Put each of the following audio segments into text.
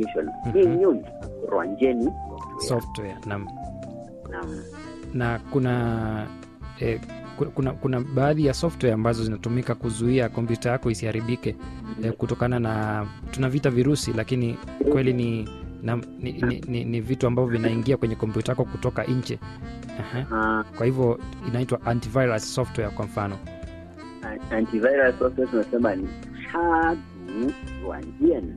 application Mhm. 应用软件ni software naam Naam. na kuna eh, ku- kuna, kuna baadhi ya software ambazo zinatumika kuzuia kompyuta yako isiharibike eh, kutokana na tunavita virusi lakini kweli ni, na, ni, ni, ni, ni vitu ambavyo vinaingia kwenye kompyuta yako kutoka nje Aha. Ah, kwa hivyo inaitwa antivirus software kwa mfano antivirus software tunasema ni shadu ruanjian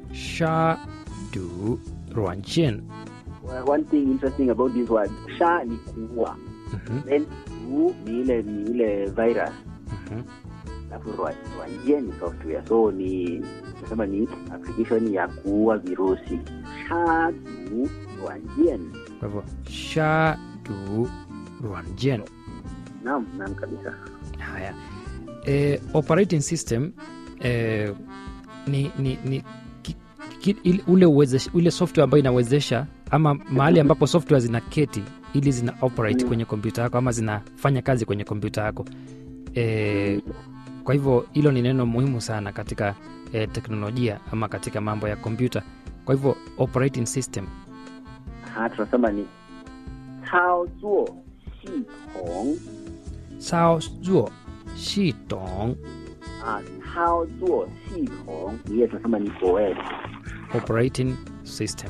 shadu ruanjian one thing interesting about this word sha ni kuua Mhm, then du ni ile ni ile virus mhm. alafu Ruan- ruanjian ni software so ni tunasema ni application ya kuua virusi shadu ruanjian kwa hivyo shadu ruanjian naam naam kabisa haya e, operating system e, ni, ni, ni ki, ki, ile- ule, uwezesha, ule software ambayo inawezesha ama mahali ambapo software zina keti ili zina operate Mm. kwenye kompyuta yako ama zinafanya kazi kwenye kompyuta yako e, kwa hivyo hilo ni neno muhimu sana katika e, teknolojia ama katika mambo ya kompyuta kwa hivyo operating system ha tunasema ni cao zuo xi tong sao zuo shi tong ah cao zuo xi tong ni ile tunasema ni OS operating system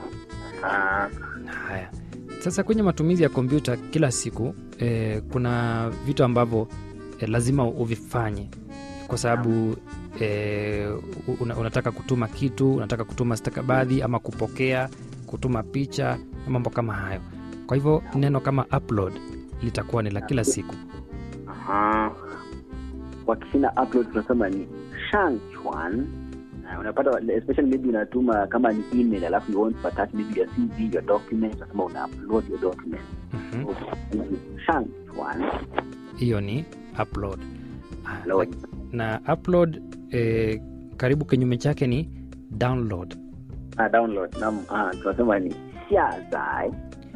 ah Haya, sasa kwenye matumizi ya kompyuta kila siku eh, kuna vitu ambavyo eh, lazima uvifanye kwa sababu eh, una, unataka kutuma kitu, unataka kutuma stakabadhi ama kupokea, kutuma picha na mambo kama hayo. Kwa hivyo neno kama upload litakuwa ni la kila siku. Aha. Kwa Kichina upload tunasema ni shangchuan. Na unapata especially maybe unatuma kama ni email alafu you want to attach maybe your CV, your document, unasema una upload your document. Mhm. So, ni shangchuan. Hiyo ni upload. Ah, Load. Na upload eh, karibu kinyume chake ni download. Ah, download. Naam, ah, tunasema ni xiazai.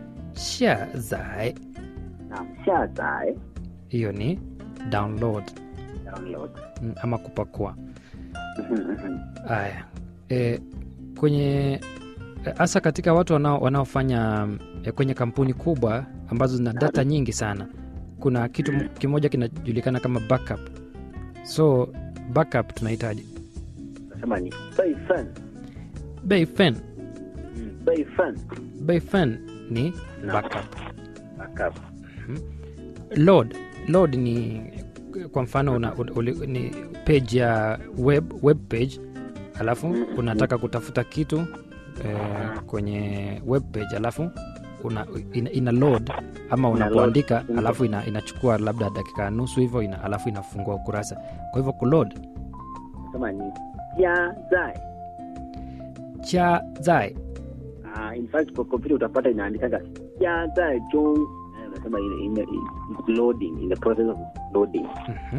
Shazai Naam, xiazai. hiyo ni download Download. mm, ama kupakua Mhm, mhm. haya e, kwenye hasa katika watu wanao, wanaofanya e, kwenye kampuni kubwa ambazo zina data nyingi sana kuna kitu m- kimoja kinajulikana kama backup so backup tunahitaji Tunasema ni beifen. bayfen Mm, beifen. bayfen ni Naam. backup Backup. load load ni kwa mfano una, uli, ni page ya web, web page alafu Mm, unataka kutafuta kitu eh, kwenye web page alafu una, ina, ina load ama Ina unapoandika load. alafu ina, inachukua labda dakika nusu hivyo ina, alafu inafungua ukurasa kwa hivyo kuload Tunasema ni jiazai. cha zai Ah, in fact kwa kompyuta utapata inaandikaga ya zai jong Eh, unasema ile ime- it's loading in the process of loading Mhm.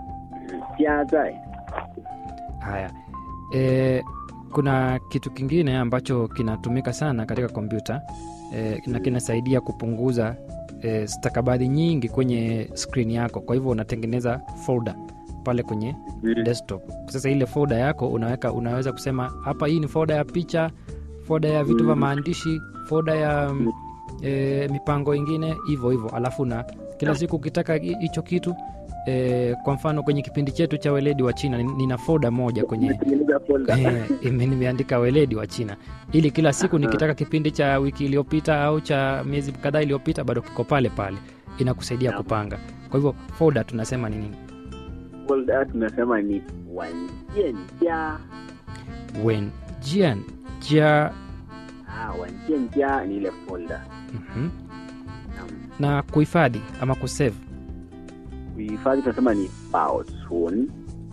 ya zai haya e, kuna kitu kingine ambacho kinatumika sana katika kompyuta e, na kinasaidia kupunguza e, stakabadhi nyingi kwenye skrini yako kwa hivyo unatengeneza folder pale kwenye desktop sasa ile folder yako unaweka unaweza kusema hapa hii ni folder ya picha folder ya vitu vya Mm. maandishi folder ya mm, e, mipango ingine hivyo hivyo alafu na kila siku ukitaka hi- hicho kitu e, kwa mfano kwenye kipindi chetu cha weledi wa china ni- nina folder moja kwenye Umetengeneza folder. Eh, ime- nimeandika weledi wa china ili kila siku nikitaka kipindi cha wiki iliyopita au cha miezi kadhaa iliyopita bado kiko pale pale inakusaidia Naam. kupanga kwa hivyo folder tunasema ni nini Folder tunasema ni wanjianjia wen jian jia ah, wanjianjia ni ile folder mhm. Naam. na kuhifadhi ama kusave kuhifadhi tunasema ni baosun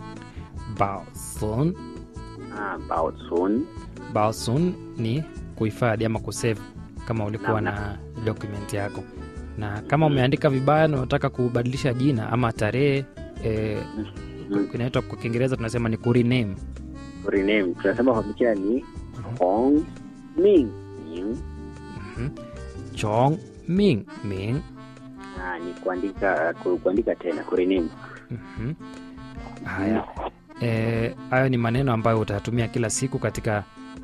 baosun ah, baosun baosun ni kuhifadhi ama kusave kama ulikuwa Naam, na document yako na kama umeandika vibaya na unataka kubadilisha jina ama tarehe eh, Mm. inaitwa kwa kiingereza tunasema ni kurename rename tunasema kwa picha ni hong ming ming Mhm. chong ming ming ah, ni kuandika ku- kuandika tena kurename Mhm. haya Eh, hayo ni maneno ambayo utayatumia kila siku katika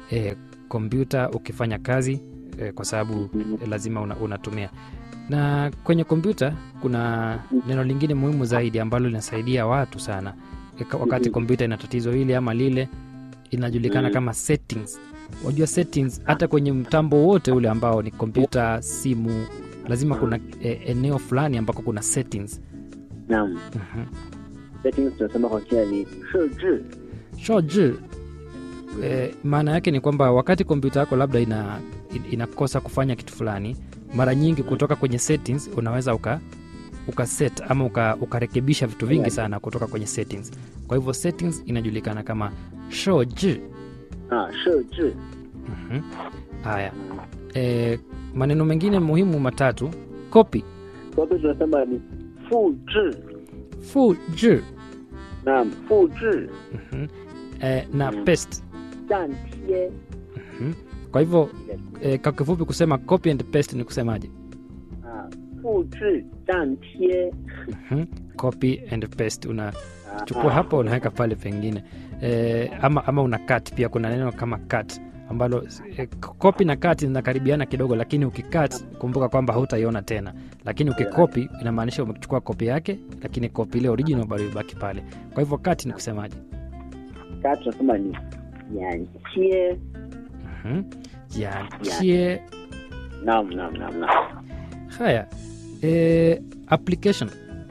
eh, kompyuta ukifanya kazi eh, kwa sababu Mhm. eh, lazima una, unatumia na kwenye kompyuta kuna neno lingine muhimu zaidi ambalo linasaidia watu sana eh, ka- wakati Mhm. kompyuta ina tatizo hili ama lile inajulikana Mhm. kama settings wajua settings hata kwenye mtambo wote ule ambao ni kompyuta simu lazima kuna eh, eneo fulani ambako kuna settings naam Mhm. settings tunasema kwa kina ni 设置 shoji eh, maana yake ni kwamba wakati kompyuta yako labda ina, in- inakosa kufanya kitu fulani mara nyingi kutoka kwenye settings unaweza uka uka set ama uka, ukarekebisha vitu vingi sana kutoka kwenye settings kwa hivyo settings inajulikana kama shoji 啊，设置 Mhm. haya eh, maneno mengine muhimu matatu copy kwa hivyo tunasema ni 复制 fuji naam 复制 Mhm. eh, na Mm. paste 粘贴 Mhm. kwa hivyo eh, kwa kifupi kusema copy and paste ni kusemaje 啊，复制粘贴 Mhm. copy and paste una Ah, chukua ah. hapa unaweka pale pengine e, ama, ama una cut pia kuna neno kama cut ambalo e, copy na cut zinakaribiana kidogo lakini ukicut kumbuka kwamba hautaiona tena lakini ukikopi inamaanisha umechukua kopi yake lakini kopi ile original bado ibaki pale kwa hivyo cut ni kusemaje kaa tunasema ni 粘贴 Mhm. jiachie naam naam naam naam haya e, application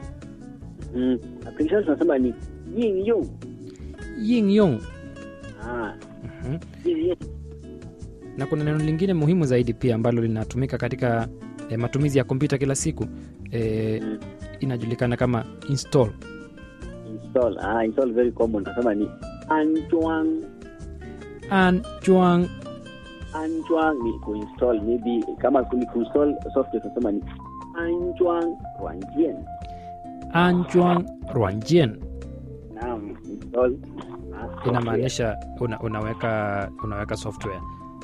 mm. application tunasema ni 应用 yingyong ah, Mhm. 应用 na kuna neno lingine muhimu zaidi pia ambalo linatumika katika e, matumizi ya kompyuta kila siku e, Mm. inajulikana kama install install ah, install very common tunasema ni 安装 anjuang 安装ni kuinstall maybe kama ni kuinstall software tunasema ni 安装软件 anjuang ruanjien naam install ah, software. inamaanisha una, unaweka unaweka software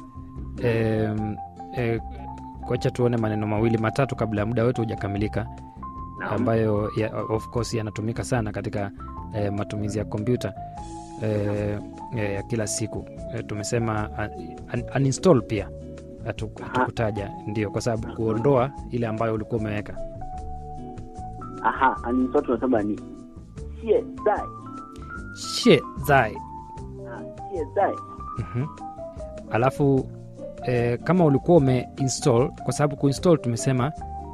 e, e, kwacha tuone maneno mawili matatu kabla ya muda wetu hujakamilika Naam. ambayo ya, of course yanatumika sana katika e, matumizi ya kompyuta e, e, ya kila siku e, tumesema un, uninstall pia hatu- hatukutaja ndio kwa sababu kuondoa ile ambayo ulikuwa umeweka aha uninstall tunasema ni 现在 she zai ah, 现在 Mhm. alafu eh, kama ulikuwa umeinstall kwa sababu kuinstall tumesema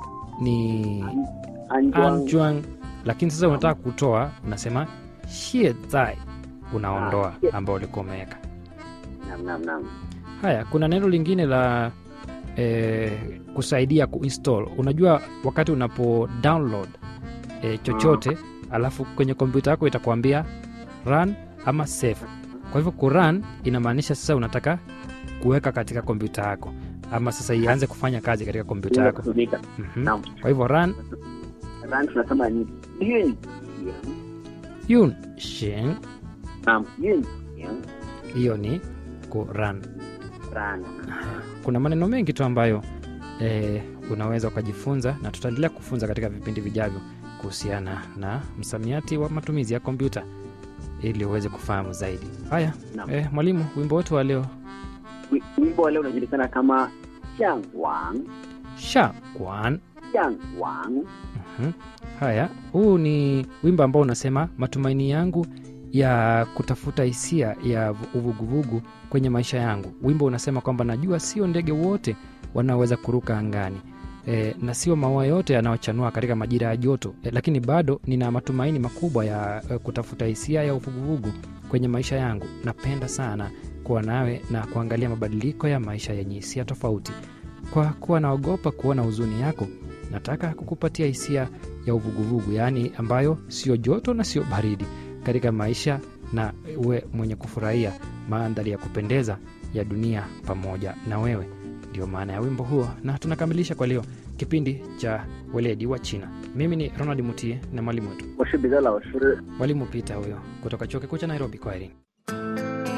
ni 安装 anjuang lakini sasa unataka kutoa unasema shie zai unaondoa Ah, shie. ambao ulikuwa umeweka naam naam naam haya kuna neno lingine la eh, kusaidia kuinstall unajua wakati unapo download eh, chochote alafu kwenye kompyuta yako itakuambia run ama save kwa hivyo kurun inamaanisha sasa unataka kuweka katika kompyuta yako ama sasa ianze kufanya kazi katika kompyuta Ile yako kutumika Mhm. naam kwa hivyo run run tunasema ni 运行 yun shin naam 运行 hiyo ni kurun run kuna maneno mengi tu ambayo eh, unaweza ukajifunza na tutaendelea kufunza katika vipindi vijavyo kuhusiana na msamiati wa matumizi ya kompyuta ili uweze kufahamu zaidi haya Naam. eh, mwalimu wimbo wetu wa leo Wi- wimbo wa leo unajulikana kama 向往 sha kwan 向往 Mhm. haya huu ni wimbo ambao unasema matumaini yangu ya kutafuta hisia ya vu- uvuguvugu kwenye maisha yangu wimbo unasema kwamba najua sio ndege wote wanaoweza kuruka angani e, na sio maua yote yanayochanua katika majira ya joto e, lakini bado nina matumaini makubwa ya e, kutafuta hisia ya uvuguvugu kwenye maisha yangu napenda sana kuwa nawe na kuangalia mabadiliko ya maisha yenye hisia tofauti kwa kuwa naogopa kuona huzuni yako nataka kukupatia hisia ya uvuguvugu yaani ambayo sio joto na sio baridi katika maisha na uwe mwenye kufurahia mandhari ya kupendeza ya dunia pamoja na wewe ndio maana ya wimbo huo na tunakamilisha kwa leo kipindi cha weledi wa china mimi ni ronald mutie na mwalimu wetu 我是彼得老师。 mwalimu pita huyo kutoka chuo kikuu cha nairobi kwaheri